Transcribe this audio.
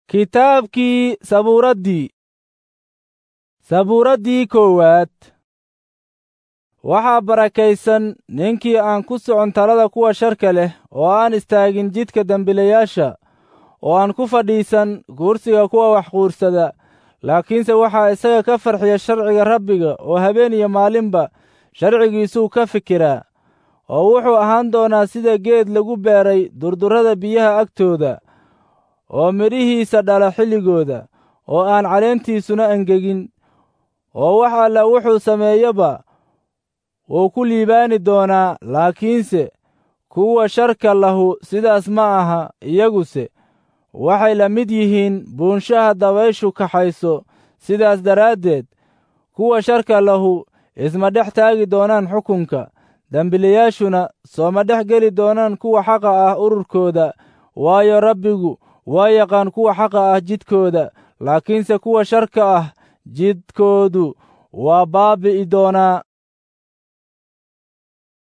Kitaabkii Sabuuraddii Sabuuraddii koowaad Waxaa barakaysan ninkii aan ku socon talada kuwa sharka leh oo aan istaagin jidka dembiilayaasha oo aan ku fadhiisan kursiga kuwa wax quursada laakiinse waxaa isaga ka farxiya sharciga Rabbiga oo habeen iyo maalinba sharcigiisuu ka fikiraa oo wuxuu ahaan doonaa sida geed lagu beeray durdurrada biyaha agtooda oo midhihiisa dhala xilligooda oo aan caleentiisuna engegin oo wax alla wuxuu sameeyaba wuu ku liibaani doonaa laakiinse kuwa sharka lahu sidaas ma aha iyaguse waxay la mid yihiin buunshaha dabayshu kaxayso sidaas daraaddeed kuwa sharka lahu isma dhex taagi doonaan xukunka dembiilayaashuna sooma dhex geli doonaan kuwa xaqa ah ururkooda waayo rabbigu waa yaqaan kuwa xaqa ah jidkooda laakiinse kuwa sharka ah jidkoodu waa baabi'i doonaa